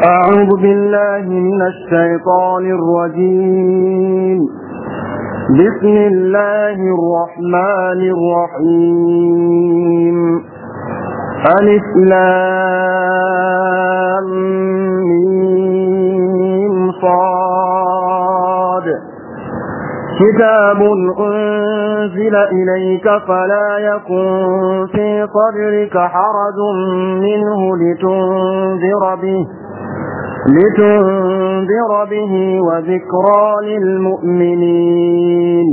أعوذ بالله من الشيطان الرجيم بسم الله الرحمن الرحيم ألف لام ميم صاد كتاب أنزل إليك فلا يكن في صدرك حرج منه لتنذر به لتنذر به وذكرى للمؤمنين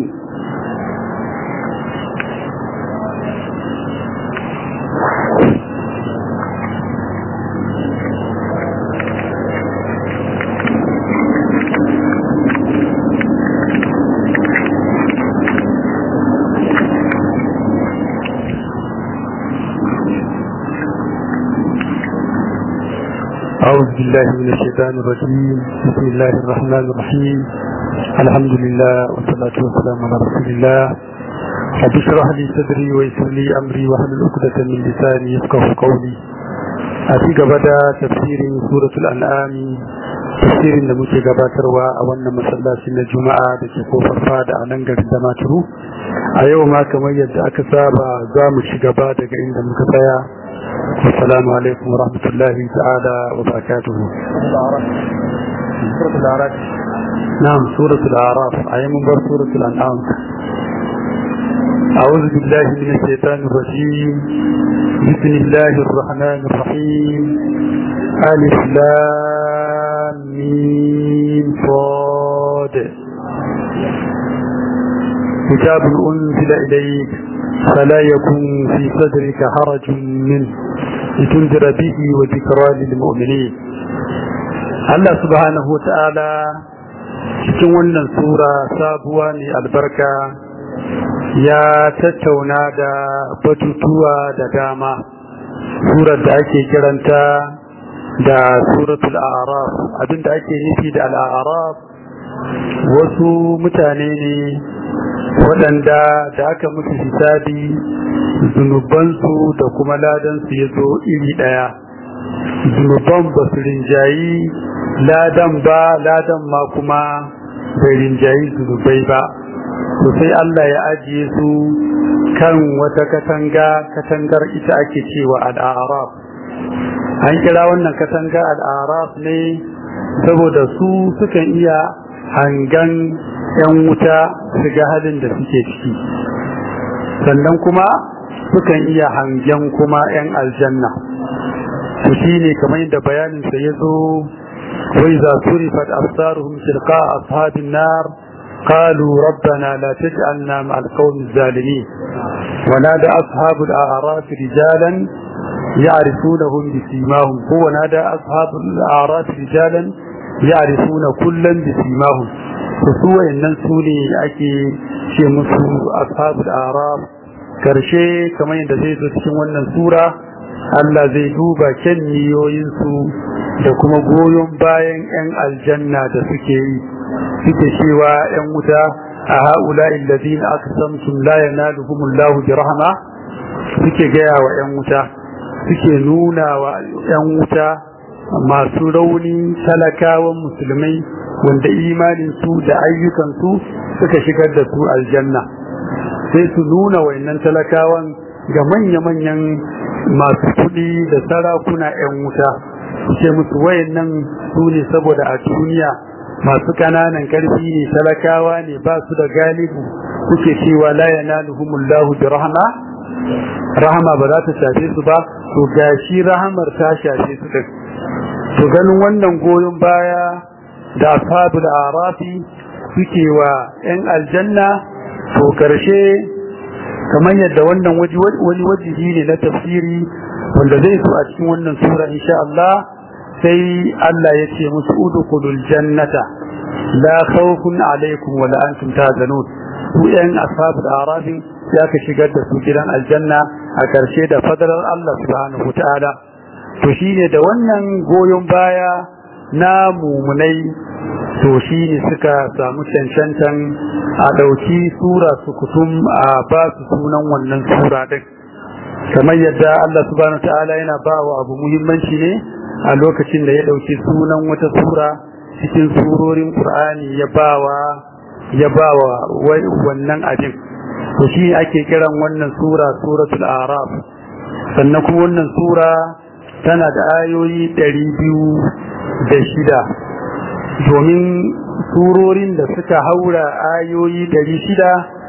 أعوذ بالله من الشيطان الرجيم بسم الله الرحمن الرحيم الحمد لله والصلاة والسلام على رسول الله رب اشرح لي صدري ويسر لي أمري واحلل عقدة من لساني يفقه قولي أتي بدا تفسير سورة الأنعام تفسير da muke gabatarwa a wannan masallaci na Juma'a da ke kofar fada a nan garin Damaturu a yau ma kamar yadda aka saba za mu ci gaba daga inda muka tsaya السلام عليكم ورحمة الله تعالى وبركاته سورة الأعراف نعم سورة الأعراف أي منبر سورة الأنعام أعوذ بالله من الشيطان الرجيم بسم الله الرحمن الرحيم ألف لام ميم صاد كتاب أنزل إليك فلا يكن في صدرك حرج منه لتنذر به وذكرى للمؤمنين Allah subhanahu wa ta'ala cikin wannan sura sabuwa ne albarka ya tattauna da batutuwa da dama surar da ake kiranta da suratul a'raf abinda ake nufi da al'araf wasu mutane ne waɗanda da aka musu hisabi zunubansu da kuma ladansu ya zo iri ɗaya zunuban ba su rinjayi ladan ba ladan ma kuma bai rinjayi zunubai ba to sai Allah ya ajiye su kan wata katanga katangar ita ake cewa al'araf an kira wannan katanga al'araf ne saboda su sukan iya hangan 'yan wuta su ga halin da suke ciki sannan kuma sukan iya hangen kuma 'yan aljanna to shi ne kamar yadda bayaninsa ya zo wai za su rifat absaruhum tilqa ashabin nar قالوا ربنا لا تجعلنا مع القوم الظالمين ونادى أصحاب الأعراف رجالا يعرفونهم بسيماهم هو نادى أصحاب الأعراف رجالا يعرفون كلا بسيماهم su wayannan su ne ake ce musu ashabul arab karshe kamar yadda zai zo cikin wannan sura Allah zai duba kyan niyoyinsu da kuma goyon bayan 'yan aljanna da suke yi suke cewa 'yan wuta a ha'ula illazina aqsamtum la yanaluhumullahu bi rahma suke gaya wa 'yan wuta suke nuna wa 'yan wuta masu rauni talakawan musulmai wanda imaninsu da ayyukansu suka shigar da su aljanna sai su nuna wayannan talakawan ga manya-manyan masu kuɗi da sarakuna 'yan wuta su ce musu wayannan su ne saboda a duniya masu ƙananan ƙarfi ne talakawa ne ba su da galibu kuke cewa la yanaluhumullahu bi rahma rahama ba za ta shafe su ba to gashi rahamar ta shafe su din to ganin wannan goyon baya da ashabul arafi suke wa 'yan aljanna to karshe kamar yadda wannan wani wajihi ne na tafsiri wanda zai so a cikin wannan sura insha Allah sai Allah ya ce musu udkhulul jannata la khawfun alaikum wa la antum tahzanun su 'yan ashabul arafi ya ka shigar da su gidan aljanna a karshe da fadalar Allah subhanahu wa ta'ala to shine da wannan goyon baya na mumunai to shi ne suka samu cancantan a ɗauki sura su kutum a ba su sunan wannan sura ɗin kamar yadda Allah subhanahu ta'ala yana ba wa abu muhimmanci ne a lokacin da ya ɗauki sunan wata sura cikin surorin Qur'ani ya bawa ya bawa wannan abin to shi ake kiran wannan sura suratul araf sannan kuma wannan sura tana da ayoyi ɗari biyu da shida domin surorin da suka haura ayoyi ɗari shida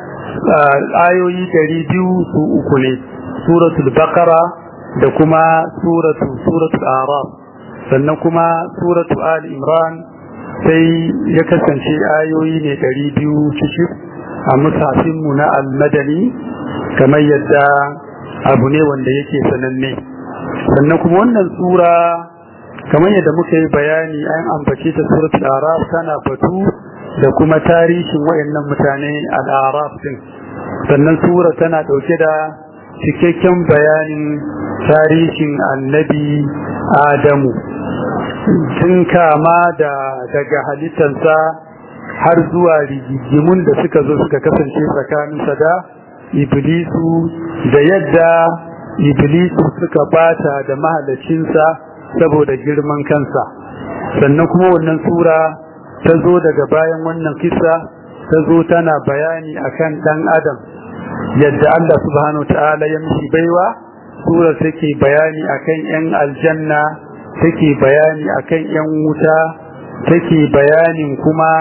ayoyi ɗari biyu su uku ne suratul baqara da kuma suratul suratul araf sannan kuma suratul al imran sai ya kasance ayoyi ne ɗari biyu cikin a musafinmu na almadani kamar yadda abu ne wanda yake sananne sannan kuma wannan sura kamar yadda muka yi bayani an ambace ta suratul araf tana batu da kuma tarihin wayannan mutane al-araf din sannan sura tana dauke da cikakken bayanin tarihin annabi adamu tun kama da daga halittarsa har zuwa rigigimun da suka zo suka kasance tsakaninsa da iblisu da yadda iblisu suka bata da mahalacinsa saboda girman kansa sannan kuma wannan sura ta zo daga bayan wannan kisa ta zo tana bayani akan dan adam yadda Allah subhanahu ta'ala ya mishi baiwa sura take bayani akan yan aljanna take bayani akan yan wuta take bayanin kuma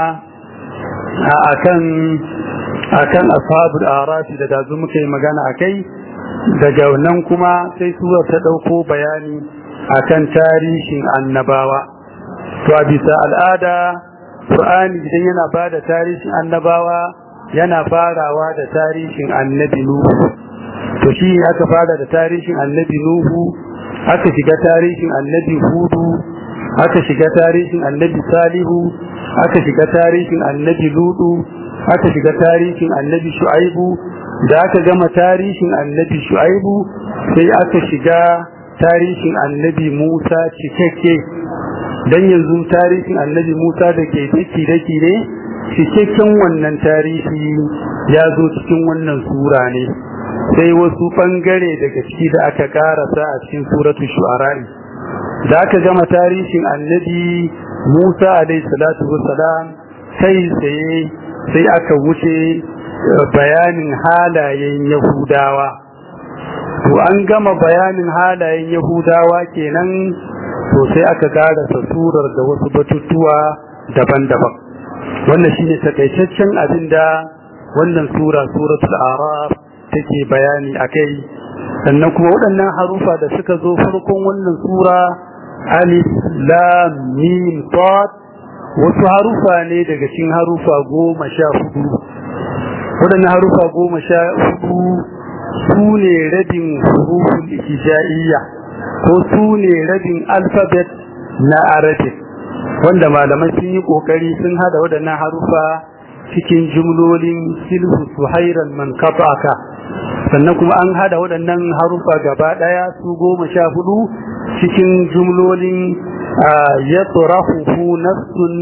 akan akan ashabul arafi da dazu muka yi magana akai daga nan kuma sai sura ta dauko bayani akan tarihin annabawa to a bisa al'ada Qur'ani idan yana bada tarihin annabawa yana farawa da tarihin annabi Nuhu to shi aka fara da tarihin annabi Nuhu aka shiga tarihin annabi Hudu aka shiga tarihin annabi Salihu aka shiga tarihin annabi Ludu aka shiga tarihin annabi Shu'aibu da aka gama tarihin annabi Shu'aibu sai aka shiga tarihin annabi Musa cikakke dan yanzu tarihin annabi Musa da ke daki daki ne cikakken wannan tarihi ya zo cikin wannan sura ne sai wasu bangare daga ciki da aka karasa a cikin suratul shu'ara da aka gama tarihin annabi Musa alaihi salatu wassalam sai sai sai aka wuce bayanin halayen Yahudawa to an gama bayanin halayen Yahudawa kenan to sai aka karasa surar da wasu batutuwa daban-daban wannan shine takaitaccen abinda wannan sura suratul araf take bayani akai sannan kuma waɗannan harufa da suka zo farkon wannan sura alif lam mim sad wasu harufa ne daga cikin harufa goma sha hudu waɗannan harufa goma sha hudu su ne rabin huruful hijaiya ko su ne rabin alfabet na arabic wanda malamai sun yi kokari sun hada waɗannan harufa cikin jumlolin silhu suhairan man aka sannan kuma an hada waɗannan harufa gaba ɗaya su goma sha hudu cikin jumlolin ya tsurahuhu nafsun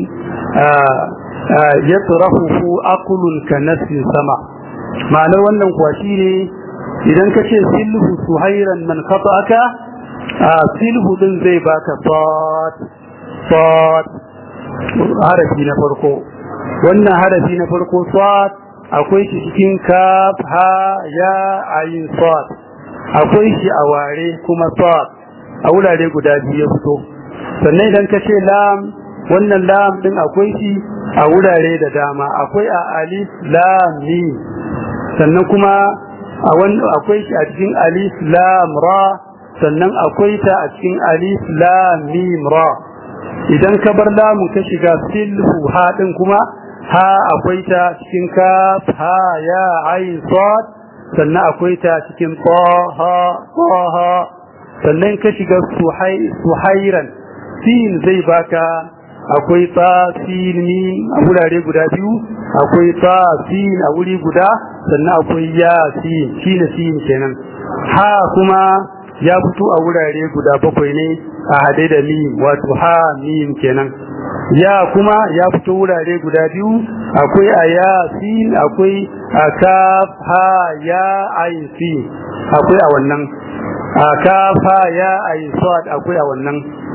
ya tsurahuhu akulun ka nafsin sama ma'anar wannan kuwa shi ne idan ka ce silhu suhairan man aka silhu din zai baka sad sad harafi na farko wannan harafi na farko sad akwai shi cikin kaf ha ya ayin sad akwai shi a ware kuma sad a wurare guda biyu ya fito sannan idan ka ce lam wannan lam din akwai shi a wurare da dama akwai a alif lam mim sannan kuma a akwai shi a cikin alif lam ra sannan akwai ta a cikin alif lam mim ra idan ka bar lamu ka shiga silhu ha din kuma ha akwai ta cikin kaf ha ya ain sad sannan akwai ta cikin ta ha ta ha sannan ka shiga suhai suhairan sin zai baka akwai ta sin mim a wurare guda biyu akwai ta sin a wuri guda sannan akwai ya sin shine sin kenan ha kuma ya fito a wurare guda bakwai ne a hade da mim wato ha mim kenan ya kuma ya fito wurare guda biyu akwai a ya sin akwai a kaf ha ya ayin sin akwai a wannan a kaf ha ya ayin sad akwai a wannan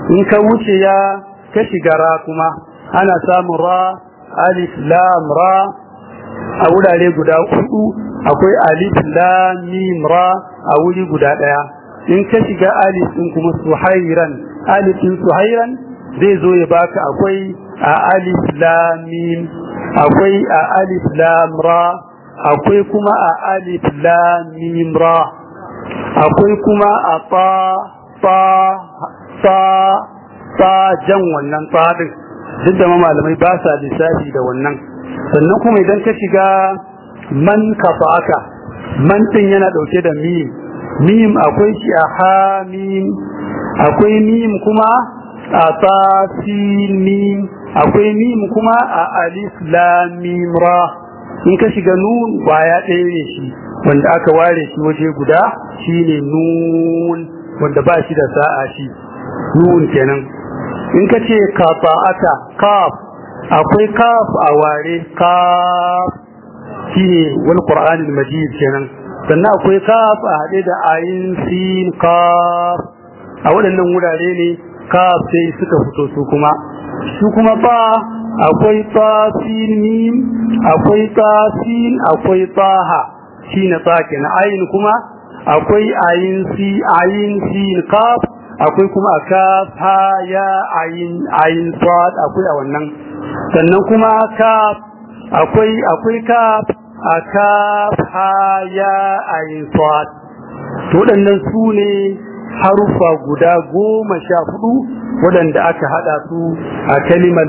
in ka wuce ya ka shiga ra kuma ana samun ra alif lam ra a wurare guda hudu akwai alif lam mim ra a wuri guda daya in ka shiga alif din kuma suhairan alif din suhairan zai zo ya baka akwai a alif lam mim akwai a alif lam ra akwai kuma a alif lam mim ra akwai kuma a ta ta ta ta jan wannan tsadin duk da malamai ba sa lissafi da wannan sannan kuma idan ka shiga man kafa aka man din yana dauke da mim mim akwai shi a ha mim akwai mim kuma a ta mim akwai mim kuma a alif lam mim ra in ka shiga nun baya ɗaya ne shi wanda aka ware shi waje guda shine nun wanda ba shi da sa'a shi nun kenan in ka ce kafa'ata kaf akwai kaf a ware kaf shine wal qur'anil majid kenan sannan akwai kaf a haɗe da ayin sin kaf a waɗannan wurare ne kaf sai suka fito su kuma su kuma ba akwai tasin mim akwai tasin akwai taha shine ta kenan ayin kuma akwai ayin si ayin sin kaf akwai kuma kaf ha ya ayin ayin sad akwai a wannan sannan kuma kaf akwai akwai kaf a kaf ha ya ayin sad to waɗannan su ne harufa guda goma sha hudu waɗanda aka haɗa su a kalimar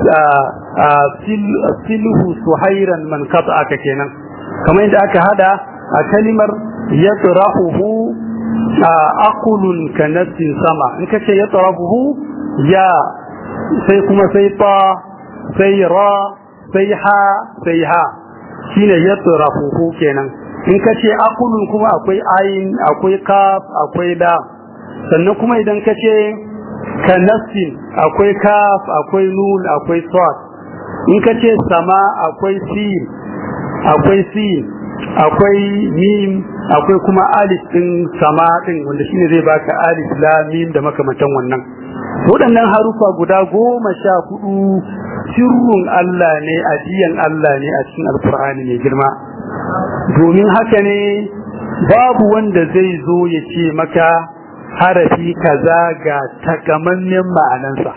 silhu suhairan man kata aka kenan kamar yadda aka haɗa a kalimar yatrahuhu aqulun kanassin sama in ka ce yatrahuhu ya sai kuma sai ta sai ra sai ha sai ha shine yatrahuhu kenan in ka ce aqulun kuma akwai ayin akwai kaf akwai da sannan kuma idan ka ce kanassin akwai kaf akwai nun akwai sad in ka ce sama akwai sin akwai sin akwai mim akwai kuma alif din sama din wanda shine zai baka alif lam mim da makamantan wannan waɗannan harufa guda goma sha hudu sirrun Allah ne ajiyan Allah ne a cikin alkur'ani mai girma domin haka ne babu wanda zai zo ya ce maka harafi kaza ga takamammen ma'anansa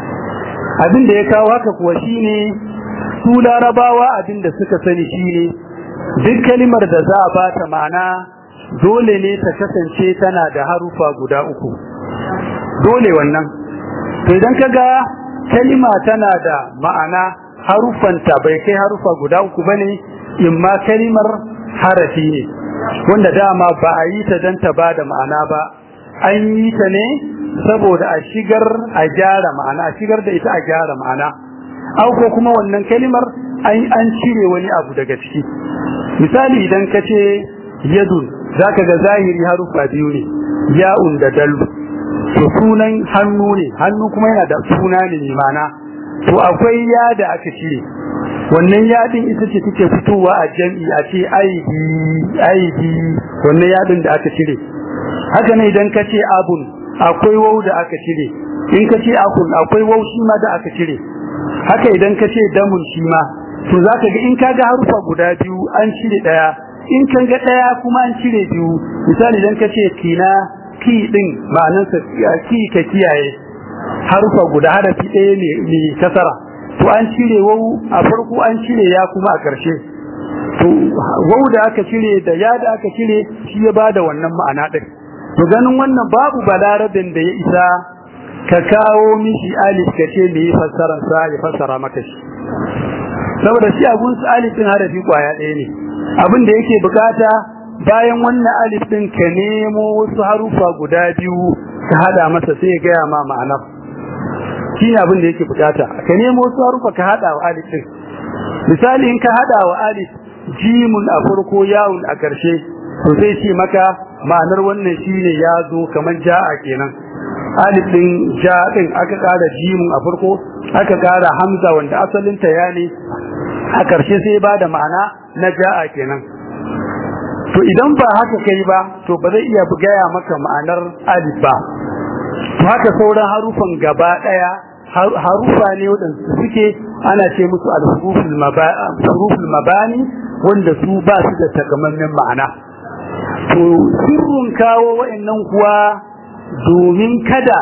abin da ya kawo haka kuwa shine su larabawa abin da suka sani shine duk kalimar da za a bata ma'ana dole ne ta kasance tana da harufa guda uku dole wannan to idan kaga kalima tana da ma'ana harufanta bai kai harufa guda uku bane imma kalimar harafi ne wanda dama ba a yi ta don ta ba da ma'ana ba an yi ta ne saboda a shigar a gyara ma'ana a shigar da ita a gyara ma'ana au ko kuma wannan kalimar an cire wani abu daga ciki misali idan ka ce yadun zaka ga zahiri harufa biyu ne ya'un da dalu to sunan hannu ne hannu kuma yana da suna ne ma'ana to akwai ya da aka cire wannan yadin ita ce take fitowa a jam'i a ce aidi aidi wannan yadin da aka cire haka ne idan ka ce abun akwai wau da aka cire in ka ce akun akwai wau shi ma da aka cire haka idan ka ce damun shi ma to zaka ga in ka ga harufa guda biyu an cire daya in kan ga daya kuma an cire biyu misali idan ka ce kina ki din ma'anarsa ki ka kiyaye harufa guda harafi ɗaya ne mai kasara to an cire wau a farko an cire ya kuma a ƙarshe to wau da aka cire da ya da aka cire shi ya bada wannan ma'ana ɗin to ganin wannan babu balarabin da ya isa ka kawo mishi alif ka ce me fassarar sa ya fassara maka shi saboda shi abun su alif din harafi kwaya ɗaya ne abin da yake bukata bayan wannan alif din ka nemo wasu harufa guda biyu ka hada masa sai ya gaya ma ma'anar shi ne abin da yake bukata ka nemo wasu harufa ka hada wa alif din misali in ka hada wa alif jimun a farko yawun a ƙarshe to sai ce maka ma'anar wannan shine ya zo kamar ja'a kenan alif din ja din aka ƙara jimun a farko aka ƙara hamza wanda asalin ta ya ne a ƙarshe sai ba da ma'ana na ja'a kenan to idan ba haka kai ba to ba zai iya gaya maka ma'anar alif ba to haka sauran harufan gaba daya harufa ne waɗanda suke ana ce musu al-huruful mabani wanda su ba su da takamaiman ma'ana to sirrin kawo wa'annan kuwa domin kada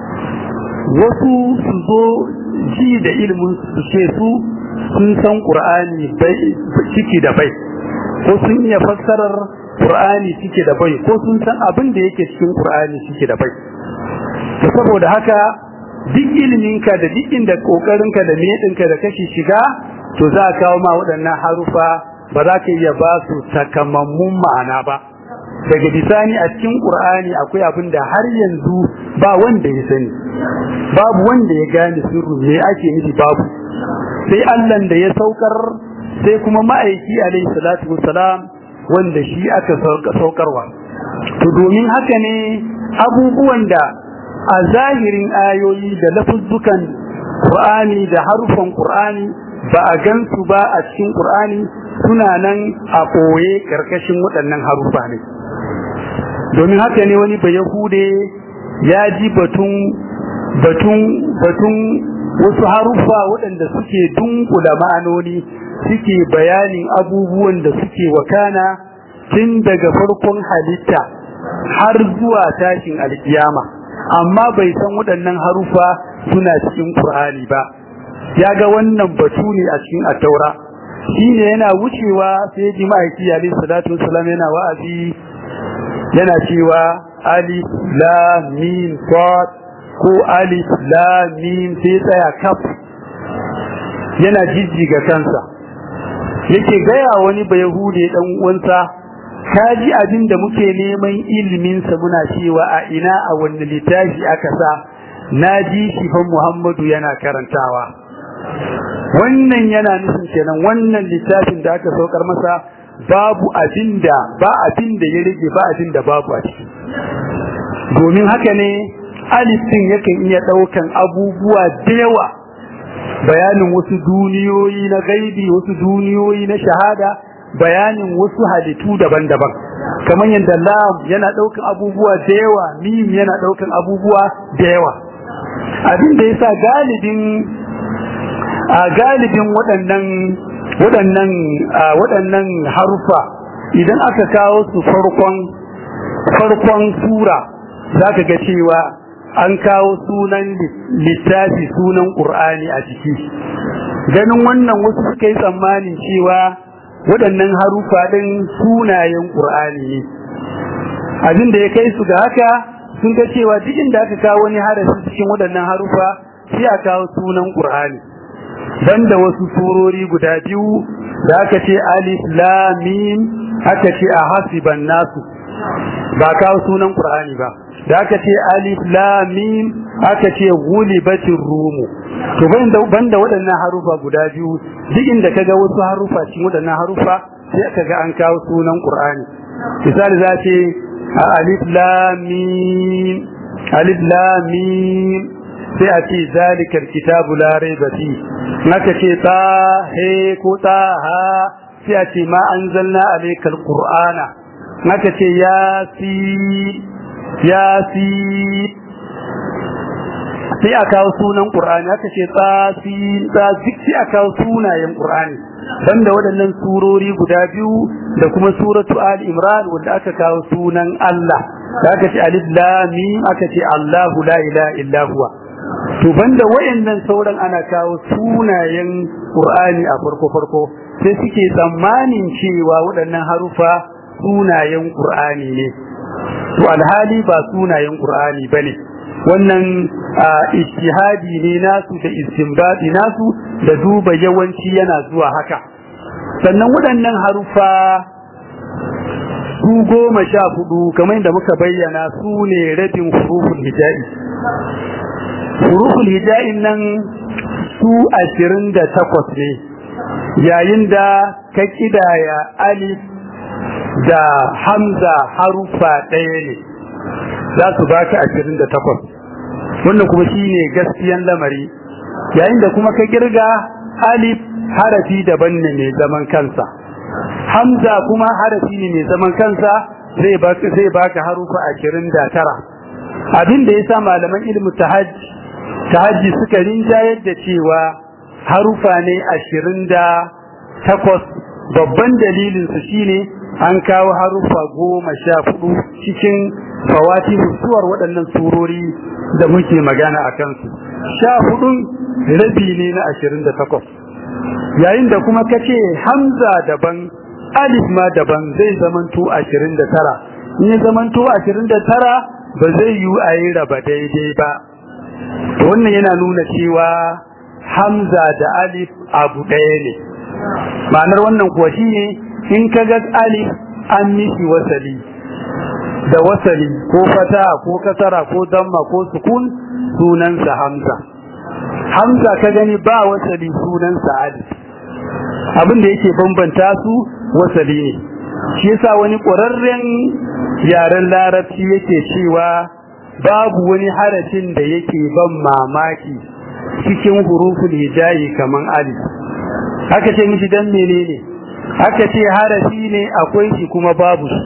wasu su zo ji da ilimin su ce su sun san qur'ani bai ciki da bai ko sun iya fassarar qur'ani ciki da bai ko sun san abin da yake cikin qur'ani ciki da bai to saboda haka duk iliminka da duk inda kokarinka da medinka da kashi shiga to za a kawo ma waɗannan harufa ba za ka iya ba su takamammun ma'ana ba daga bisani a cikin qur'ani akwai abin da har yanzu ba wanda ya sani babu wanda ya gane sirru me ake nufi babu sai Allah da ya saukar sai kuma ma'aiki alaihi salatu wassalam wanda shi aka saukarwa to domin haka ne abubuwan da a zahirin ayoyi da lafuzzukan Qur'ani da harufan Qur'ani ba a gansu ba a cikin Qur'ani suna nan a ɓoye ƙarƙashin waɗannan harufa ne domin haka ne wani ba Yahude ya ji batun batun batun wasu harufa waɗanda suke dunkula ma'anoni suke bayanin abubuwan da suke wakana tun daga farkon halitta har zuwa tashin alkiyama amma bai san waɗannan harufa suna cikin Qur'ani ba ya ga wannan batu ne a cikin at-taura shine yana wucewa sai ji ma'aiki alayhi salatu wassalam yana wa'azi yana cewa alif lam mim sad ko alif lam mim sai tsaya kaf yana jijjiga kansa yake gaya wani bayahude dan uwansa ka ji abin da muke neman iliminsa muna cewa a ina a wani littafi aka sa na ji shi fa Muhammadu yana karantawa wannan yana nufin kenan wannan littafin da aka saukar masa babu abin da ba abin da ya rage ba abin da babu a ciki domin haka ne alif din yakan iya daukan abubuwa da yawa bayanin wasu duniyoyi na gaibi wasu duniyoyi na shahada bayanin wasu halittu daban-daban kamar yadda lam yana daukan abubuwa da yawa mim yana daukan abubuwa da yawa abin da yasa galibin a galibin waɗannan waɗannan waɗannan harufa idan aka kawo su farkon farkon sura zaka ga cewa an kawo sunan littafi sunan Qur'ani a ciki ganin wannan wasu suka yi tsammanin cewa waɗannan harufa ɗin sunayen Qur'ani ne abin da ya kai su ga haka sun ga cewa duk inda aka kawo wani harafi cikin waɗannan harufa sai a kawo sunan Qur'ani banda wasu surori guda biyu da aka ce alif lam mim aka ce a hasiban nasu ba kawo sunan Qur'ani ba da aka ce alif lam mim aka ce ghulibatir rumu to banda banda waɗannan harufa guda biyu duk inda kaga wasu harufa cikin waɗannan harufa sai aka ga an kawo sunan Qur'ani misali za ce alif lam mim alif lam mim sai a ce zalikal kitabu la raiba fi naka ce ta he ko ta ha sai a ce ma anzalna alaykal qur'ana naka ce ya si ya si sai a kawo sunan qur'ani aka ce ta si ta sai a kawo sunayen qur'ani banda waɗannan surori guda biyu da kuma suratu al-imran wanda aka kawo sunan Allah da aka ce alif lam mim aka ce Allahu la ilaha illa huwa to banda wayannan sauran ana kawo sunayen Qur'ani a farko farko sai suke tsammanin cewa waɗannan harufa sunayen Qur'ani ne to alhali ba sunayen Qur'ani bane wannan ijtihadi ne nasu da istinbadi nasu da duba yawanci yana zuwa haka sannan waɗannan harufa su goma sha hudu kamar yadda muka bayyana su ne rabin huruful hijabi huruful hija'in nan su ashirin da takwas ne yayin da ka kidaya alif da hamza harufa ɗaya ne za su baka ashirin da takwas wannan kuma shi ne gaskiyan lamari yayin da kuma ka girga alif harafi daban ne mai zaman kansa hamza kuma harafi ne mai zaman kansa zai baka harufa ashirin da tara abin da yasa malaman ilmu tahajji tahajji suka rinjayar da cewa harufa ne ashirin da takwas babban dalilin su shine an kawo harufa goma sha hudu cikin fawati suwar waɗannan surori da muke magana a kansu sha hudun rabi ne na ashirin da takwas yayin da kuma kace hamza daban alif ma daban zai zamanto ashirin da tara in ya zamanto ashirin da tara ba zai yi a yi raba daidai ba wannan yana nuna cewa hamza da alif abu ɗaya ne ma'anar wannan kuwa shine in ka ga alif an mishi wasali da wasali ko fata ko kasara ko damma ko sukun sunansa hamza hamza ka gani ba wasali sunansa alif abin da yake bambanta su wasali ne shi yasa wani ƙwararren yaren larabci yake cewa babu wani harafin da yake ban mamaki cikin huruful hijayi kaman alif haka ce mishi dan menene haka ce harafi ne akwai shi kuma babu shi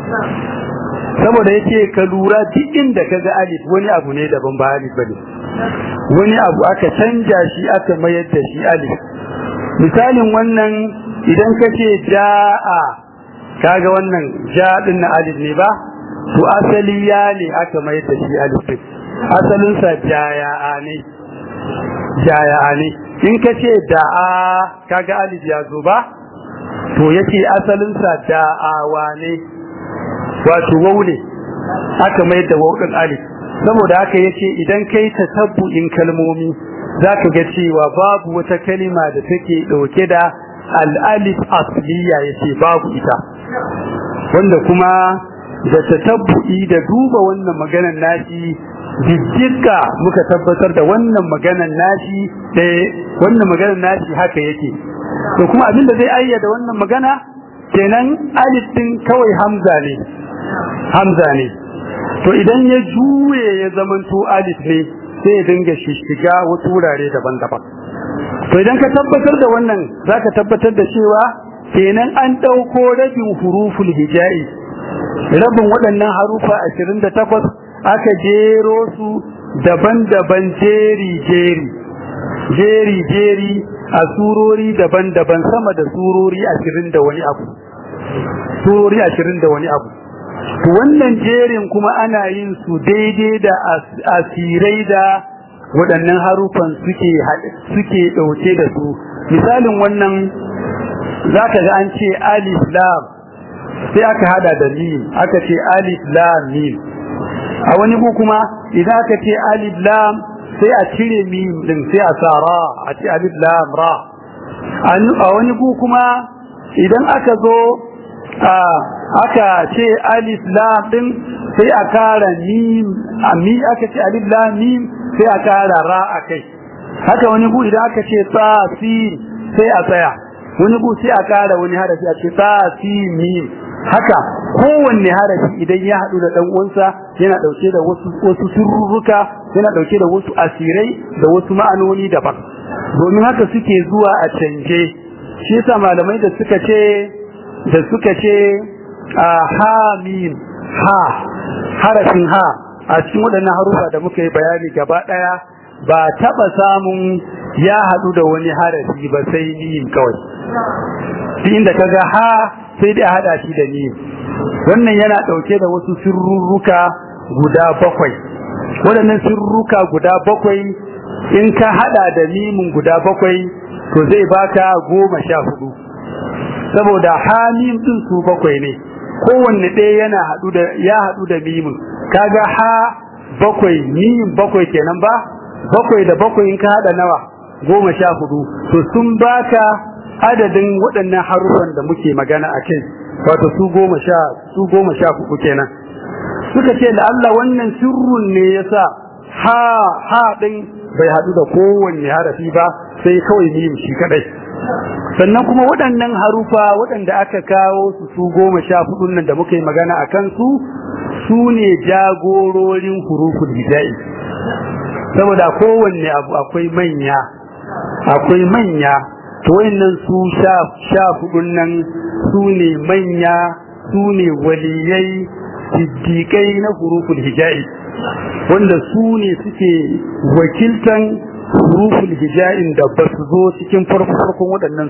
saboda yake ka lura duk inda kaga alif wani abu ne daban ba alif bane wani abu aka canja shi aka mayar da shi alif misalin wannan idan kace jaa kaga wannan ja din na alif ne ba to asali ya ne aka mayar da shi alif din asalin sa jaya ne jaya ne in kace da'a kaga alif ya zo ba to yace asalin sa da'awa ne wato wau ne aka mayar da wau din alif saboda haka yace idan kai tasabbu'in kalmomi zaka ga cewa babu wata kalima da take dauke da al-alif asliya yace babu ita wanda kuma da tatabbu'i da duba wannan maganar nashi jijjika muka tabbatar da wannan maganar nashi eh wannan maganar nashi haka yake to kuma abinda zai ayyada wannan magana kenan alif din kawai hamza ne hamza ne to idan ya juye ya zamanto alif ne sai ya dinga shiga wasu wurare daban-daban to idan ka tabbatar da wannan zaka tabbatar da cewa kenan an dauko rabin huruful hijai rabin waɗannan harufa 28 aka jero su daban-daban jeri-jeri jeri-jeri a surori daban-daban sama da surori 20 da wani abu surori 20 da wani abu to wannan jerin kuma ana yin su daidai da asirai da waɗannan harufan suke suke ɗauke da su misalin wannan zaka ga an ce alif lam sai aka hada da mim aka ce alif lam mim a wani ku kuma idan aka ce alif lam sai a cire mim din sai a sa ra a ce alif lam ra a wani ku kuma idan aka zo aka ce alif lam din sai a kara mim mi aka ce alif lam mim sai a kara ra akai haka wani ku idan aka ce ta sin sai a tsaya wani ku sai a kara wani harafi a ce ta sin mim haka kowanne harafi idan ya haɗu da ɗan uwansa yana ɗauke da wasu wasu sirruka yana ɗauke da wasu asirai da wasu ma'anoni daban domin haka suke zuwa a canje shi yasa malamai da suka ce da suka ce a ha mim ha harafin ha a cikin waɗannan harufa da muka yi bayani gaba ɗaya ba taɓa samun ya haɗu da wani harafi ba sai mim kawai inda kaga ha sai dai a hada shi da ni wannan yana dauke da wasu sirruka guda bakwai waɗannan sirruka guda bakwai in ka hada da mimin guda bakwai to zai baka goma sha hudu saboda hamim din su bakwai ne kowanne ɗaya yana hadu da ya hadu da mimin kaga ha bakwai mim bakwai kenan ba bakwai da bakwai in ka hada nawa goma sha hudu to sun baka adadin waɗannan harufan da muke magana a kai wato su goma sha su goma sha uku kenan suka ce da Allah wannan sirrun ne yasa ha ha din bai haɗu da kowanne harafi ba sai kawai mim shi kadai sannan kuma waɗannan harufa waɗanda aka kawo su su goma sha hudun nan da muka yi magana a kansu su ne jagororin huruful hijai saboda kowanne abu akwai manya akwai manya to wayannan su sha sha hudun nan su ne manya su ne waliyai siddiƙai na huruful hijai wanda su ne suke wakiltan huruful hija'in da ba su zo cikin farko-farkon waɗannan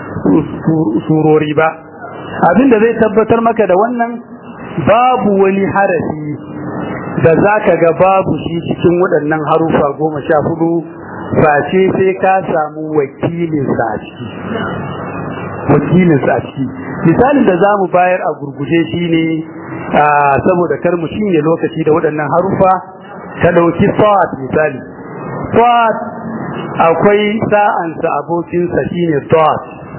surori ba abin da zai tabbatar maka da wannan babu wani harafi da za ka ga babu shi cikin waɗannan harufa goma sha hudu face sai ka samu wakilinsa a ciki wakilinsa a ciki misalin da za mu bayar a gurguje shi ne saboda kar mu shinye lokaci da waɗannan harufa ka ɗauki sa'ad misali sa'ad akwai sa'ansa abokinsa shine sa'ad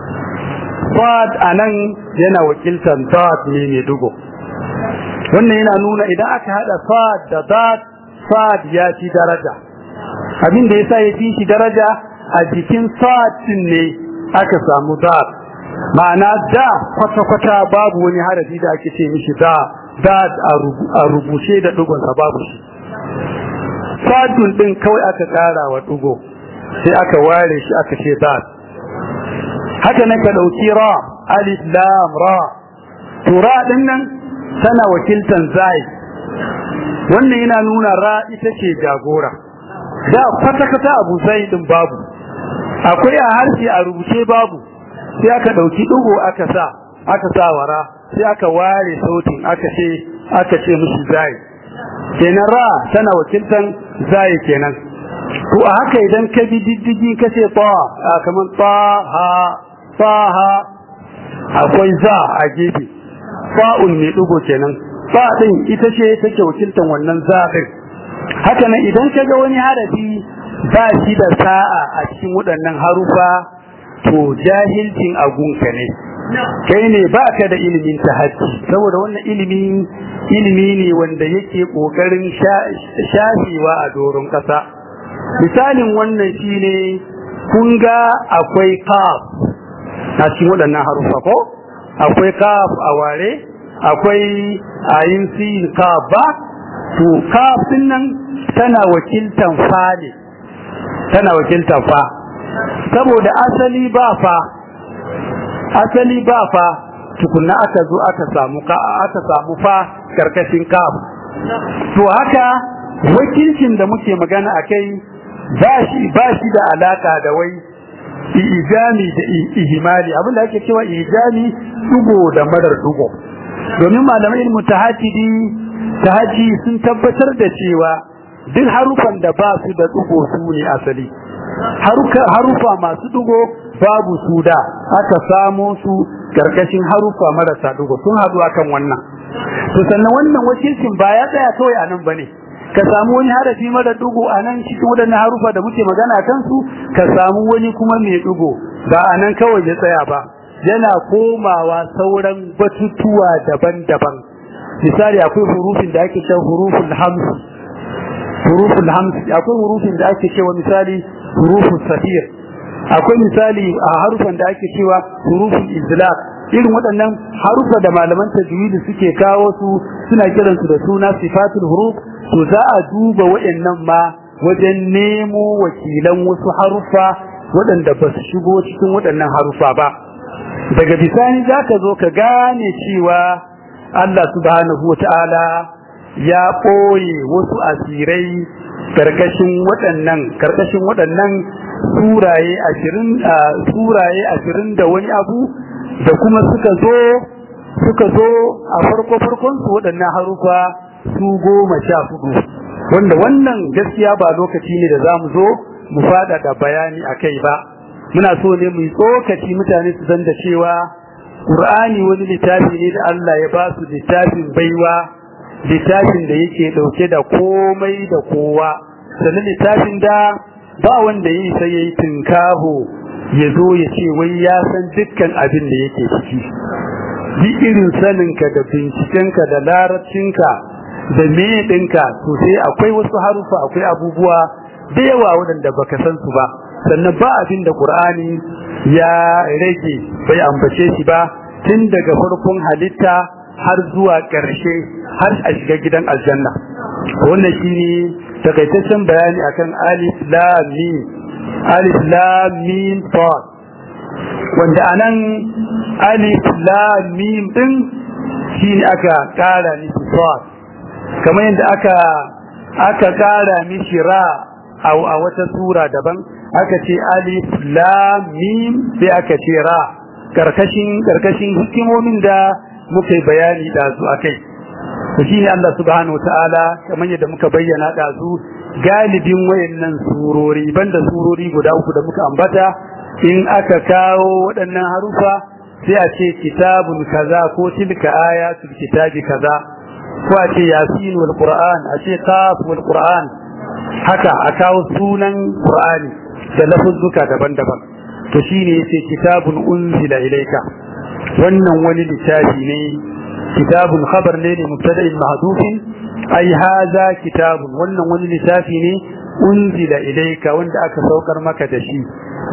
sa'ad a nan yana wakiltar sa'ad ne mai dugo wannan yana nuna idan aka haɗa sa'ad da sa'ad sa'ad ya ci daraja abin da yasa ya fi shi daraja a jikin sa'ad din ne aka samu sa'ad ma'ana da kwata-kwata babu wani harafi da ake ce mishi da da a rubuce da dugonsa babu shi sadun din kawai aka ƙara wa dugo sai aka ware shi aka ce da haka nan ka ɗauki ra alif lam ra to ra din nan tana wakiltan zai wannan yana nuna ra ita ce jagora da kwata-kwata abu zai din babu akwai a harshe a rubuce babu sai aka ɗauki ɗigo aka sa aka sa wara sai aka ware sautin aka ce aka ce musu zai kenan ra tana wakiltan zai kenan to a haka idan ka bi diddigi ka ce ta kamar ta ha ta ha akwai za a gefe fa'un mai ɗigo kenan fa ɗin ita ce take wakiltan wannan za ɗin haka nan idan ka ga wani harafi ba shi da sa'a a cikin waɗannan harufa to jahilcin agunka ne kai ne ba ka da ilimin tahajji saboda wannan ilimi ilimi ne wanda yake kokarin shafewa a doron kasa misalin wannan shine kun ga akwai kaf a cikin waɗannan harufa ko akwai kaf a ware akwai ayin sin kaf ba to kaf din nan tana wakiltan fa ne tana wakiltan fa saboda asali ba fa asali ba fa tukunna aka zo aka samu ka aka samu fa karkashin kaf to haka wakilcin da muke magana akai ba shi ba shi da alaka da wai ijami da ihimali abinda ake cewa ijami dugo da marar dugo domin malamai ilmu tahajjudi tahajji sun tabbatar da cewa duk harufan da ba su da dugo su ne asali harufa masu dugo babu su da aka samo su karkashin harufa marasa dugo sun haɗu akan wannan to sannan wannan wakilcin ba ya tsaya kawai a nan bane ka samu wani harafi mara dugo a nan cikin waɗannan harufa da muke magana kan su ka samu wani kuma mai dugo ba a nan kawai ya tsaya ba yana komawa sauran batutuwa daban-daban misali akwai hurufin da ake cewa huruful hamsi huruful hamsi akwai hurufin da ake cewa misali huruful safir akwai misali a harufan da ake cewa huruful izlaq irin waɗannan harufa da malaman tajwidi suke kawo su suna kiransu da suna sifatul huruf to za a duba waɗannan ma wajen nemo wakilan wasu harufa waɗanda ba su shigo cikin waɗannan harufa ba daga bisani za ka zo ka gane cewa Allah subhanahu wa ta'ala ya ɓoye wasu asirai karkashin waɗannan karkashin waɗannan suraye ashirin suraye ashirin da wani abu da kuma suka zo suka zo a farko farkon su waɗannan harufa su goma sha hudu wanda wannan gaskiya ba lokaci ne da za mu zo mu fada da bayani a kai ba muna so ne mu yi tsokaci mutane su san da cewa Qur'ani wani littafi ne da Allah ya ba su littafin baiwa littafin da yake dauke da komai da kowa sannan littafin da ba wanda yi sai yayi tinkaho ya zo ya ce wai ya san dukkan abin da yake ciki bi irin saninka da bincikenka da larabcinka da me ɗinka to sai akwai wasu harufa akwai abubuwa da yawa waɗanda baka san su ba sannan ba abin da Qur'ani ya rage bai ambace shi ba tun daga farkon halitta har zuwa ƙarshe har a shiga gidan aljanna wannan shine takaitaccen bayani akan alif lam mim alif lam mim sad wanda anan alif lam mim din shine aka kara mishi sad kamar yadda aka aka kara mishi ra a wata sura daban aka ce alif lam mim sai aka ce ra karkashin karkashin hikimomin da muka bayani da su akai to shine Allah subhanahu wataala kamar yadda muka bayyana da su galibin wayannan surori banda surori guda uku da muka ambata in aka kawo waɗannan harufa sai a ce kitabun kaza ko tilka ayatul kitabi kaza ko a ce yasin wal qur'an a ce qaf wal qur'an haka a kawo sunan qur'ani da lafuzzuka daban-daban to shine yace kitabun unzila ilayka wannan wani littafi ne kitabun khabar ne ne mubtada'in mahdufin ai hadha kitabun wannan wani littafi ne unzila ilayka wanda aka saukar maka da shi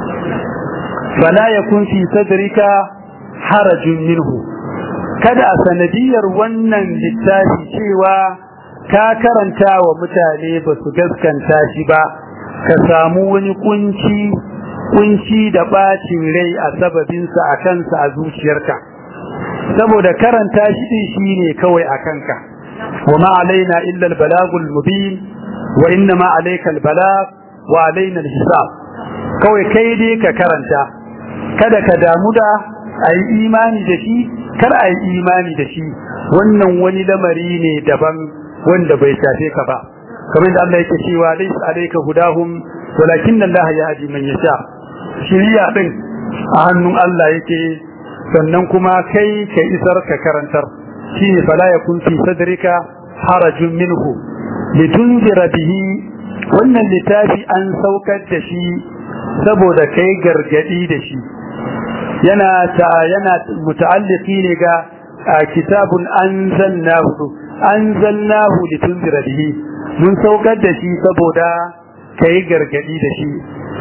fala yakun fi sadrika harajun minhu kada a sanadiyar wannan littafi cewa ka karanta wa mutane ba su gaskanta shi ba ka samu wani kunci kunci da bacin rai a sababinsa a kansa a zuciyarka saboda karanta shi din shine kawai a kanka wa ma alaina illa albalagul mubin wa inna ma alayka albalag wa alaina alhisab kawai kai dai ka karanta kada ka damu da ayi imani da shi kar ayi imani da shi wannan wani lamari ne daban wanda bai shafe ka ba kamar da Allah yake cewa laysa alayka hudahum walakin Allah yahdi man yasha shiriya din a hannun Allah yake sannan kuma kai ka isar ka karantar shine fala yakun fi sadrika harajun minhu litunzira bihi wannan littafi an saukar da shi saboda kai gargadi da shi yana ta yana muta'alliqi ne ga kitabun anzalnahu anzalnahu litunzira bihi mun saukar da shi saboda kai gargadi da shi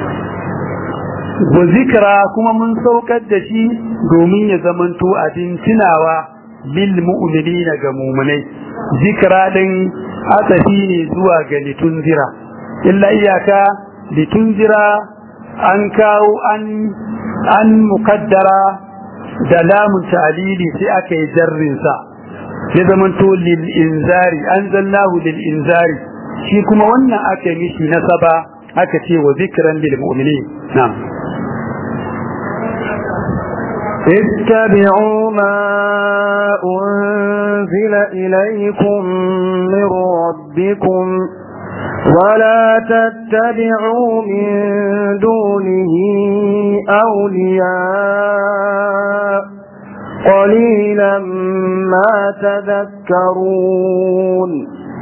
wa zikra kuma mun saukar da shi domin ya zamanto abin tunawa lil mu'minina ga mu'minai zikra din asafi ne zuwa ga litunzira illa iyaka litunzira an kawo an an mukaddara da lamun ta'lili sai aka yi jarrin sa ya zamanto lil inzari anzalnahu lil inzari shi kuma wannan aka mishi nasaba aka ce wa zikran lil mu'minin na'am اتبعوا ما أنزل إليكم من ربكم ولا تتبعوا من دونه أولياء قليلا ما تذكرون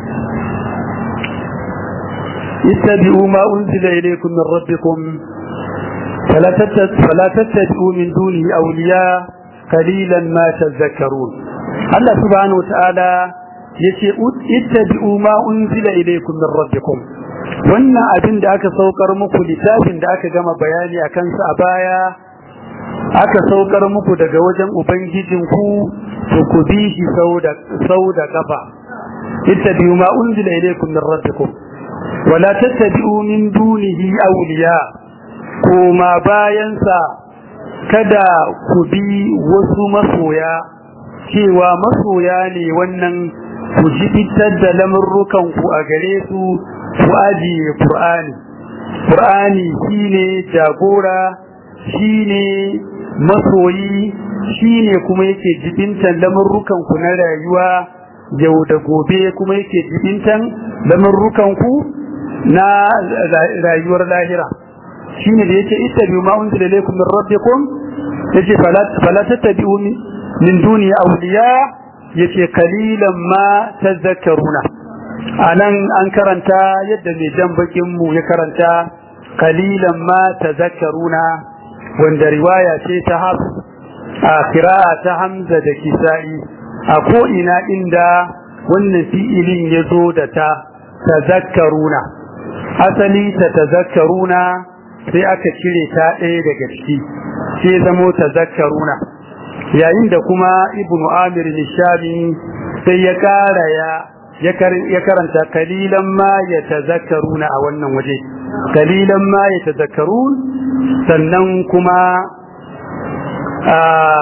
اتبعوا ما أنزل إليكم من ربكم فلا فلا تتبعوا من دونه أولياء قليلا ما تذكرون الله سبحانه وتعالى yace ittabi'u ma unzila ilaykum min rabbikum wannan abin da aka saukar muku littafin da aka gama bayani akan sa a baya aka saukar muku daga wajen ubangijin ku to ku bi shi sau da sau da kafa ittabi'u ma unzila ilaykum min rabbikum wala tattabi'u min dunihi awliya koma bayansa kada ku bi wasu masoya cewa masoya ne wannan ku jibitar da lamurrukanku a gare su ku ajiye Qur'ani Qur'ani shine jagora shine masoyi shine kuma yake jibintan lamurrukanku na rayuwa yau da gobe kuma yake jibintan lamurrukanku na rayuwar lahira shine da yake ittabi'u ma unzila ilaykum min rabbikum yace fala tattabi'u min duni awliya yace qalilan ma tadhakkaruna anan an karanta yadda mai jan bakin mu ya karanta qalilan ma tadhakkaruna wanda riwaya ce ta haf a qira'a ta hamza da kisa'i a ko ina inda wannan fi'ilin yazo da ta tadhakkaruna asali ta tadhakkaruna sai aka cire ta ɗaya daga ciki sai zamo tazakkaruna yayin da kuma ibnu amir nishami sai ya kara ya ya karanta kalilan ma ya tazakkaruna a wannan waje kalilan ma ya tazakkarun sannan kuma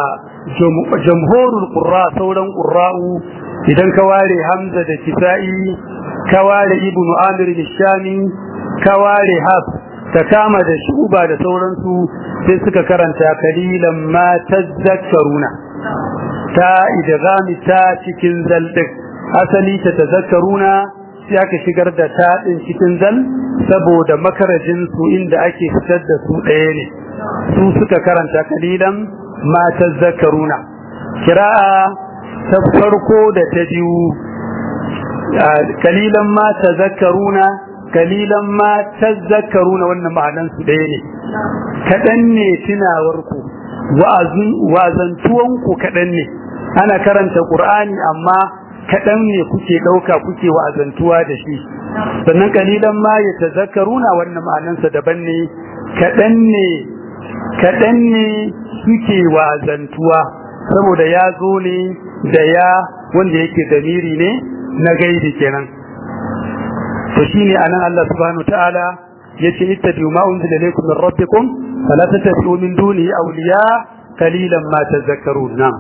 jamhurul qurra sauran qurra'u idan ka ware hamza da kisa'i ka ware ibnu amir al-shami ka ware haf ka kama da shuba da sauransu sai suka karanta kalilan ma tazakkaruna ta idgami ta cikin zaldin asali ta tazakkaruna sai aka shigar da ta din cikin zal saboda makarajin su inda ake fitar da su ɗaya ne su suka karanta kalilan ma tazakkaruna kira'a ta farko da ta biyu kalilan ma tazakkaruna kalilan ma tazakkaruna wannan ma'anan su ɗaya ne kaɗan ne tunawarku wa'azantuwanku kaɗan ne ana karanta ƙur'ani amma kaɗan ne kuke ɗauka kuke wa'azantuwa da shi sannan kalilan ma ya tazakkaruna wannan ma'anansa daban ne kaɗan ne kaɗan ne suke wa'azantuwa saboda ya zo ne da ya wanda yake damiri ne na gaidi kenan to shine anan Allah subhanahu ta'ala yace ittabi'u ma unzila ilaykum min rabbikum fala tattabi'u min duni awliya qalilan ma tadhakkarun na'am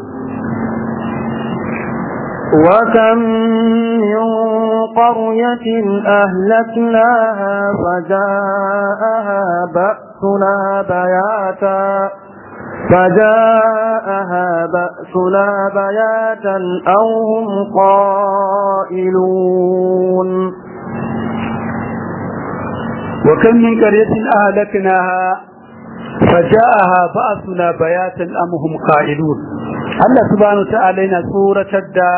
وكم من قرية أهلكناها فجاءها بأسنا بياتا فجاءها بأسنا بياتا أو هم قائلون وكم من قرية أهلكناها فجاءها بأسنا بياتا أم هم قائلون الله سبحانه وتعالى ينا سورة الدا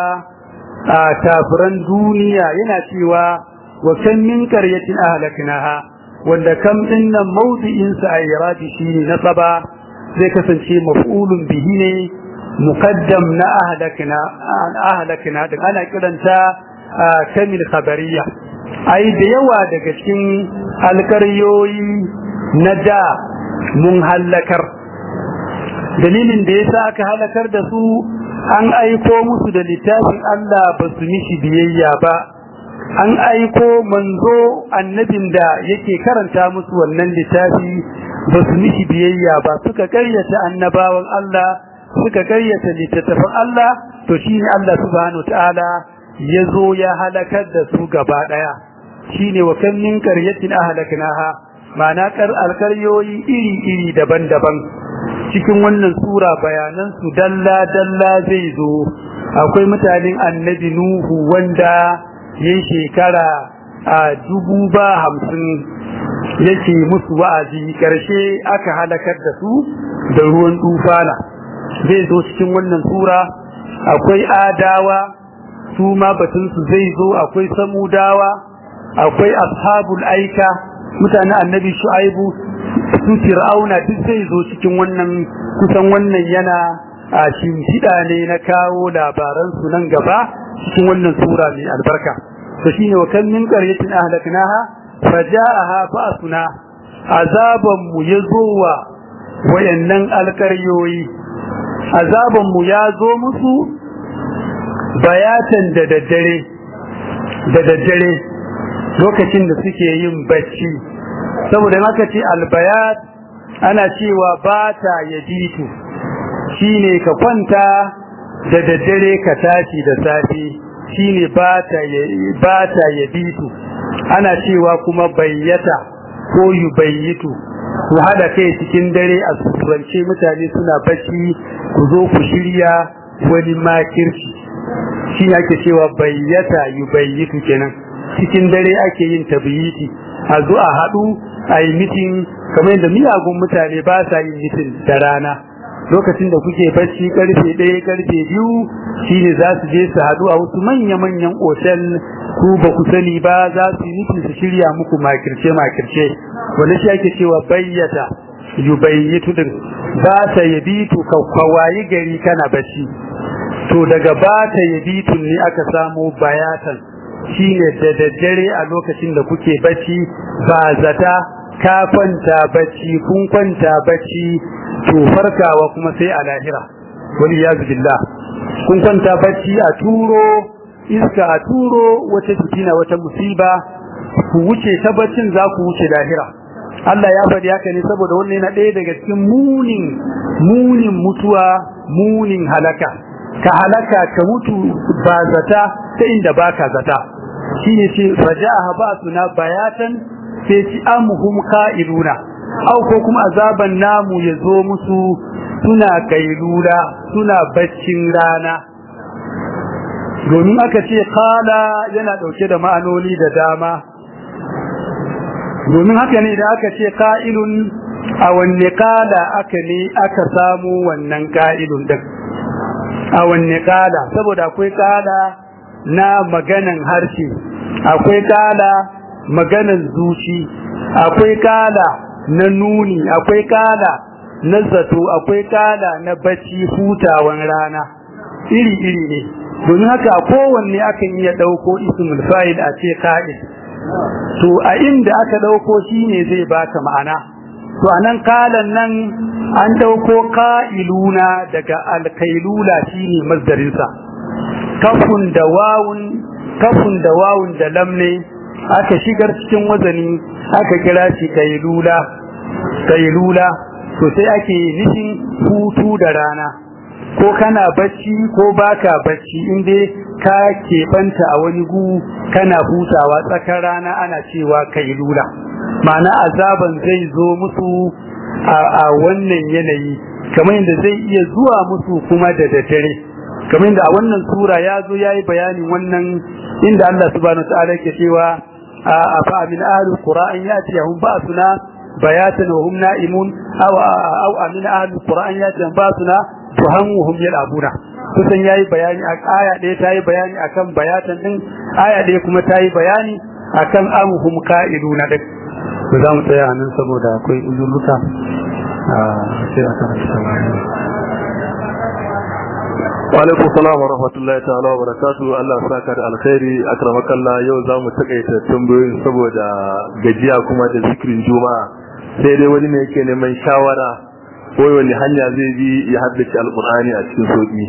كافرا دنيا ينا سوى وكم من قرية أهلكناها wanda kam din nan mawdi'in sa ay radi shine nasaba zai kasance maf'ulun bihi ne muqaddam na ahlakna ahlakna din ana kiranta kamil khabariya ai da yawa daga cikin alkaryoyi na da mun halakar dalilin da yasa aka halakar da su an aiko musu da littafin Allah ba su mishi biyayya ba an aiko manzo annabin da yake karanta musu wannan littafi ba su mishi biyayya ba suka karyata annabawan Allah suka karyata littattafan Allah to shine Allah subhanahu ta'ala ya zo ya halakar da su gaba daya shine wa kan min qaryatin ahlaknaha ma'ana kar alkaryoyi iri iri daban-daban cikin wannan sura bayanan su dalla dalla zai zo akwai mutanen annabi nuhu wanda yayin shekara a dubu ba hamsin yake musu wa'azi karshe aka halakar da su da ruwan tufana zai zo cikin wannan sura akwai adawa su ma batunsu zai zo akwai samudawa akwai ashabul aika mutanen annabi shu'aibu su fir'auna duk zai zo cikin wannan kusan wannan yana a shimfiɗa ne na kawo labaran su nan gaba cikin wannan sura mai albarka to shine wa kan min qaryatin ahlaknaha faja'aha ba'suna azaban mu yazowa wayannan alkaryoyi azaban mu ya zo musu bayatan da daddare da daddare lokacin da suke yin bacci saboda haka ce albayat ana cewa bata yajitu shine ka kwanta da daddare ka tashi da safe shine bata bata yabitu ana cewa kuma bayyata ko yubayyitu ku hada kai cikin dare a surance mutane suna bacci ku zo ku shirya wani makirci shi ake cewa bayyata yubayyitu kenan cikin dare ake yin tabyiti a zo a haɗu a yi mitin kamar yadda miyagun mutane ba sa yin mitin da rana lokacin da kuke bacci karfe ɗaya karfe biyu shine za su je su haɗu a wasu manya-manyan otel ku ba ku sani ba za su yi mitin su shirya muku makirce makirce wanda shi ake cewa bayyata yubayyitu din ba ta yabitu ka kwawayi gari kana bacci to daga ba ta yabitu ne aka samo bayatan shine da daddare a lokacin da kuke bacci ba zata ka kwanta bacci kun kwanta bacci to farkawa kuma sai a lahira wani yazu billah kun kwanta bacci a turo iska a turo wata fitina wata musiba ku wuce ta baccin za ku wuce lahira Allah ya faɗi haka ne saboda wannan yana ɗaya daga cikin munin munin mutuwa munin halaka ka halaka ka mutu ba zata ta inda baka zata shine ce faja'a ba suna bayatan sai ci amuhum qa'iluna au ko kuma azaban namu ya zo musu suna kailula suna baccin rana domin aka ce kala yana dauke da ma'anoni da dama domin haka ne da aka ce ka'ilun a wanne kala aka ne aka samu wannan ka'ilun din a wanne kala saboda akwai kala na maganan harshe akwai kala maganan zuci akwai kala na nuni akwai kala na zato akwai kala na bacci hutawan rana iri-iri ne domin haka kowanne akan iya ɗauko ismul fa'il a ce ka'il to a inda aka ɗauko shine zai baka ma'ana to anan kalan nan an ɗauko ka'iluna daga alkailula shine masdarinsa kafun da wawun kafun da wawun da lamne aka shigar cikin wazani aka kira shi kailula kailula to sai ake nufin hutu da rana ko kana bacci ko baka bacci inda ka keɓanta a wani gu kana hutawa tsakar rana ana cewa kailula ma'ana azaban zai zo musu a wannan yanayi kamar yadda zai iya zuwa musu kuma da daddare kamar yadda a wannan sura ya zo ya yi bayanin wannan inda Allah subhanahu wa ta'ala ke cewa a fa min ahli qur'an yatiyahum ba'suna bayatan wa hum na'imun aw aw amin ahli qur'an yatiyahum ba'suna tuhammuhum yal'abuna kusan yayi bayani a aya ɗaya ta yi bayani akan bayatan din aya ɗaya kuma ta yi bayani akan amhum ka'iluna din to za mu tsaya nan saboda akwai uzurruka sai a karanta Walaikun salam wa rahmatullahi ta'ala wa barakatu Allah saka da alkhairi akramakallah yau za mu takaita tambayoyin saboda gajiya kuma da zikirin juma'a sai dai wani ne yake neman shawara ko wani hanya zai bi ya haddace alqur'ani a cikin sauki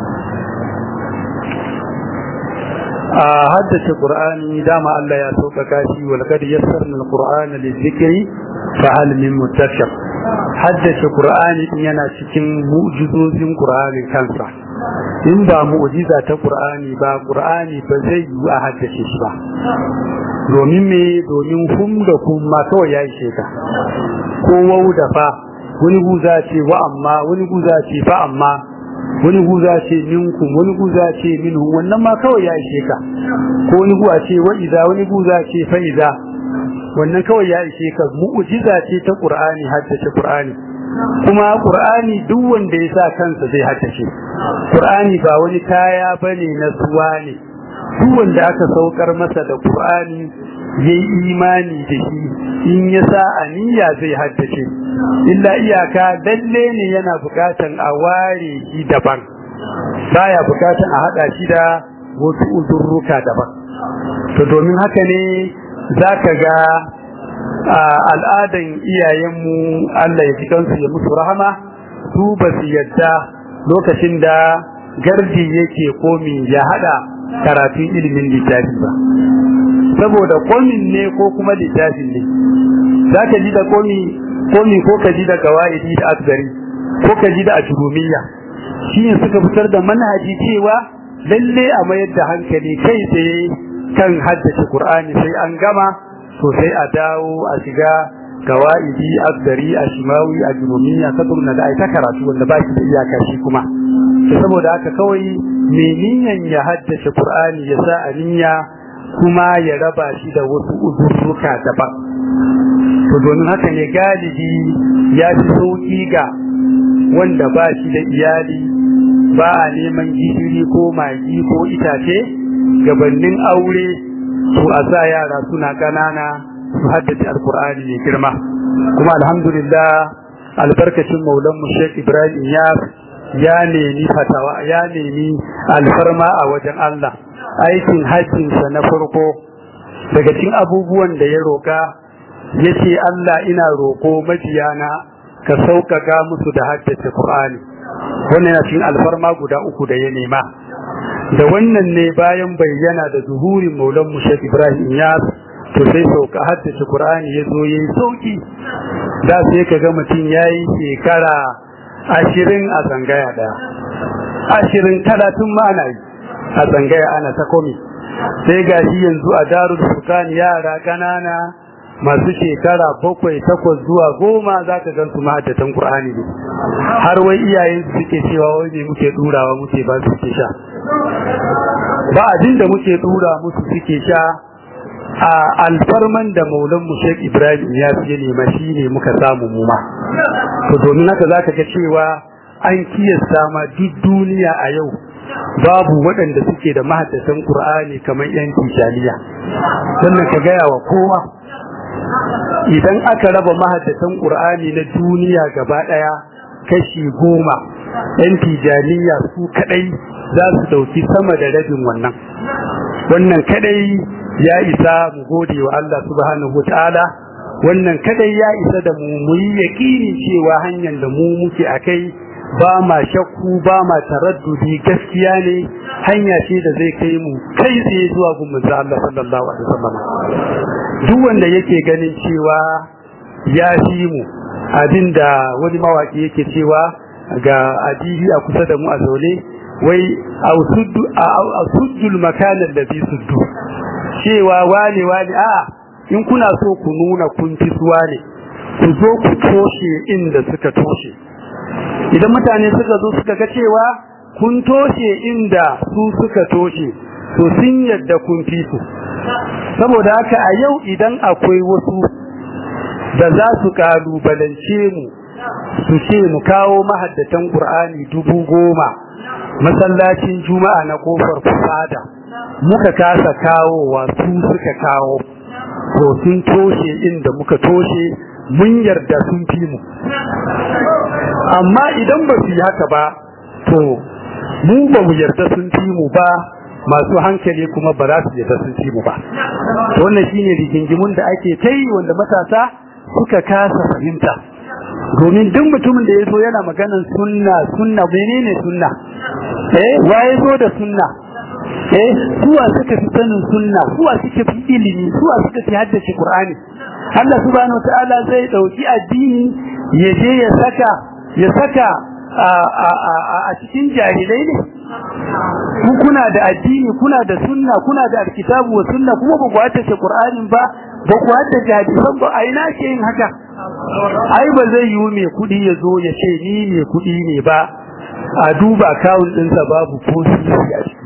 a haddace qur'ani dama Allah ya sauƙaƙa shi wal qad yassarna alqur'ana lizikri fa hal min muttaqin haddace qur'ani din yana cikin mu'jizozin qur'ani kansa in ba mu'jiza ta qur'ani ba qur'ani ba zai yi a haddace shi ba domin me domin hum da kuma kawai ya ishe ka ko wau da fa wani guza ce wa amma wani guza ce fa amma wani guza ce minkum wani guza ce minhum wannan ma kawai ya ishe ka ko wani guza ce wa idza wani guza ce fa idza wannan kawai ya ishe ka mu'jiza ce ta qur'ani haddace qur'ani kuma qur'ani duk wanda ya sa kansa zai haddace qur'ani ba wani kaya bane na suwa ne duk wanda aka saukar masa da qur'ani yayi imani da shi in ya sa aniya zai haddace illa iyaka dalle ne yana bukatan a ware shi daban baya bukatan a hada shi da wasu uzurruka daban to domin haka ne zaka ga al'adan iyayenmu Allah ya ji kansu ya musu rahama su ba su yadda lokacin da gardi yake komi ya hada karatun ilimin littafi ba saboda komin ne ko kuma littafin ne za ka ji da komi komi ko ka ji da gawaidi da asgari ko ka ji da ajurumiyya shi ne suka fitar da manhaji cewa lalle a mayar da hankali kai tsaye kan haddace qur'ani sai an gama to sai a dawo a shiga gawaidi asgari ashimawi ajurumiyya sadurna da ai ta karatu wanda ba shi da iyaka shi kuma saboda haka kawai me niyan ya haddace qur'ani ya sa a niyya kuma ya raba shi da wasu uzurruka daban to domin haka ne galibi ya fi sauki ga wanda ba shi da iyali ba a neman gishiri ko magi ko itace gabannin aure to a sa yara suna ƙanana su haddace alkur'ani mai girma kuma alhamdulillah albarkacin maulan mu Sheikh Ibrahim ya ya nemi fatawa ya nemi alfarma a wajen Allah aikin hajjinsa na farko daga cikin abubuwan da ya roka yace Allah ina roko majiyana ka sauƙaƙa musu da haddace Qur'ani wannan yana cikin alfarma guda uku da ya nema da wannan ne bayan bayyana da zuhurin maulan mu Sheikh Ibrahim Iyas to sai sauka haddace Qur'ani ya zo yayi sauki da sai ka ga mutum yayi shekara ashirin a tsangaya daya ashirin talatin ma ana yi a tsangaya ana ta komi sai ga shi yanzu a darul furqan yara kanana masu shekara bakwai takwas zuwa goma za ka gan su mahaddatan Qur'ani ne har wai iyayen su suke cewa wai ne muke durawa muke ba su suke sha ba abin da muke dura musu suke sha a alfarman da maulan mu Sheikh Ibrahim ya fiye nema shi ne muka samu mu ma to domin haka zaka ga cewa an kiyasta ma duk duniya a yau babu waɗanda suke da mahaddatan Qur'ani kamar yan tijaniya sannan ka gaya wa kowa idan aka raba mahaddatan Qur'ani na duniya gaba ɗaya kashi goma yan tijaniya su kadai za su dauki sama da rabin wannan wannan kadai ya isa mu gode wa Allah subhanahu wataala wannan kadai ya isa da mu mu yi yakini cewa hanyar da mu muke akai ba ma shakku ba ma taraddudi gaskiya ne hanya ce da zai kai mu kai tsaye zuwa gun manzo Allah sallallahu alaihi wasallam duk wanda yake ganin cewa ya fi mu abinda wani mawaki yake cewa ga adibi a kusa da mu a zaune wai ausuddu makanan da bi suddu cewa wane wane a in kuna so ku nuna kun fi suwa ne ku zo ku toshe inda suka toshe idan mutane suka zo suka ga cewa kun toshe inda su suka toshe to sun yadda kun fi su saboda haka a yau idan akwai wasu da za su kalubalance mu su ce mu kawo mahaddatan Qur'ani dubu goma masallacin juma'a na kofar fada muka kasa kawowa su suka kawo to sun toshe inda muka toshe mun yarda sun fi mu amma idan ba su yi haka ba to mu ba mu yarda sun fi mu ba masu hankali kuma ba za su yarda sun fi mu ba to wannan shine rigingimun da ake ta yi wanda matasa suka kasa fahimta domin duk mutumin da ya zo yana maganan sunna sunna menene sunna eh waye zo da sunna eh suwa suka fi sanin sunna suwa suka fi ilimi suwa suka fi haddace qur'ani Allah subhanahu wataala zai dauki addini ya je ya saka ya saka a cikin jahilai ne ku kuna da addini kuna da sunna kuna da alkitabu wa sunna kuma ba ku haddace qur'anin ba ba ku haddace hadisan ba a ina ke yin haka ai ba zai yi mai kudi ya zo ya ce ni ne kudi ne ba a duba akawun ɗinsa babu ko sisi a ciki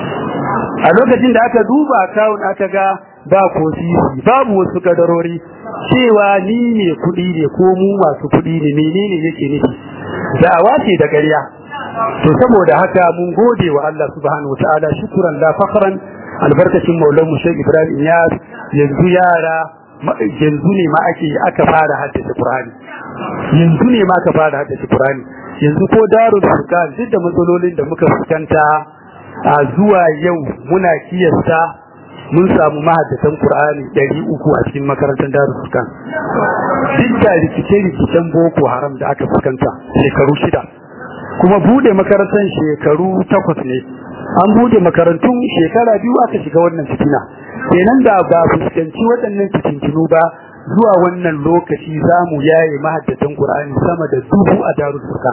a lokacin da aka duba akawun aka ga ba ko sisi babu wasu kadarori cewa ni ne kudi ne ko mu masu kudi ne menene yake nufi da'awa ce da ƙarya to saboda haka mun gode wa Allah subhanahu wataala shukran la fakhran albarkacin maulan mu Sheikh Ibrahim Iyas yanzu yara yanzu ne ma ake aka fara haddace Qur'ani yanzu ne ma aka fara haddace Qur'ani yanzu ko darul furqan duk da matsalolin da muka fuskanta a zuwa yau muna kiyasta mun samu mahaddatan Qur'ani 300 a cikin makarantar darul furqan duk da rikice-rikicen boko haram da aka fuskanta shekaru shida kuma bude makarantar shekaru takwas ne an bude makarantun shekara biyu aka shiga wannan fitina kenan da ba fuskanci waɗannan fitintinu ba zuwa wannan lokaci za mu yaye mahaddatan Qur'ani sama da dubu a darul furqan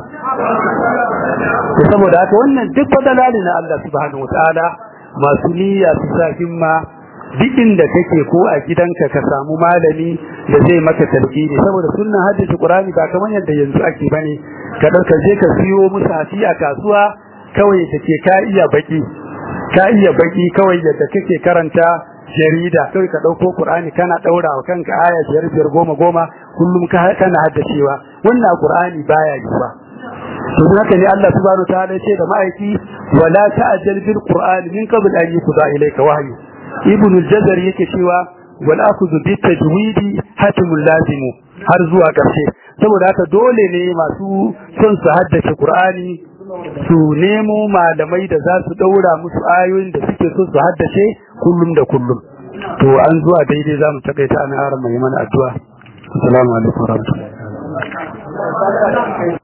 to saboda haka wannan duk fadala ne na Allah subhanahu wataala masu niyya su sa himma duk inda kake ko a gidanka ka samu malami da zai maka talqini saboda sunnan hadisi Qur'ani ba kamar yadda yanzu ake bane ka dauka je ka siyo musafi a kasuwa kawai take ka iya baki ka iya baki kawai yadda kake karanta jarida kawai ka dauko Qur'ani kana daura wa kanka aya biyar biyar goma goma kullum kana haddacewa wannan Qur'ani baya yi ba to haka ne Allah subhanahu wa ta'ala ya ce da ma'aiki wala ta'jal bil Qur'ani min qabl an yuqda ilayka wahyu ibn al-jazar yake cewa wal akhudhu bit tajwidi hatimul lazimu har zuwa karshe saboda haka dole ne masu son su haddace Qur'ani su nemo malamai da za su daura musu ayoyin da suke so su haddace kullum da kullum to an zuwa daidai zamu takaita an haram mai mana addu'a assalamu alaikum warahmatullahi